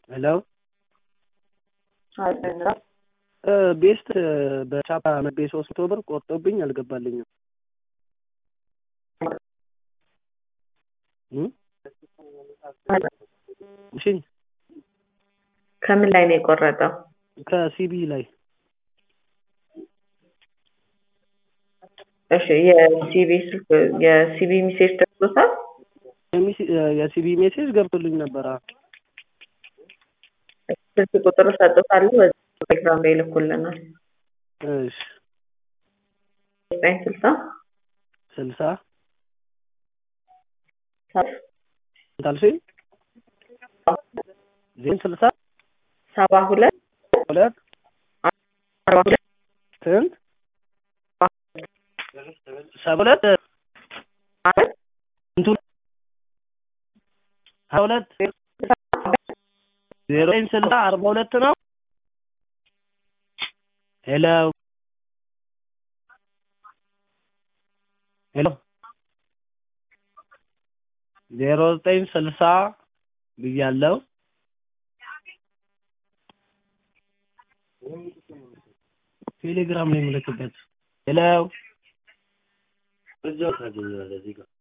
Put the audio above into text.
ሄሎ ቤስት በቻፓ መቤ ሶስት መቶ ብር ቆርጦብኝ አልገባልኝም። እሺ ከምን ላይ ነው የቆረጠው? ከሲቢ ላይ እሺ የሲቢ ስልክ የሲቢ ሜሴጅ ደርሶታል? የሲቢ ሜሴጅ ገብቶልኝ ነበረ። ስልክ ቁጥር እሰጥዎታለሁ በዚህ ቴሌግራም ላይ ይልኩልናል። እሺ ዘጠኝ ስልሳ ስልሳ ሰ- እንዳልሽኝ ዜን ስልሳ ሰባ ሁለት ሁለት አርባ ሁለት ስንት ሰባ ሁለት አራት ስንቱ ሀያ ሁለት ዜሮ ዘጠኝ ስልሳ አርባ ሁለት ነው። ሄሎ ሄሎ ዜሮ ዘጠኝ ስልሳ ብያለሁ። ቴሌግራም ላይ የምልክበት ሄሎ እዛው ታገኛለህ እዚህ ጋር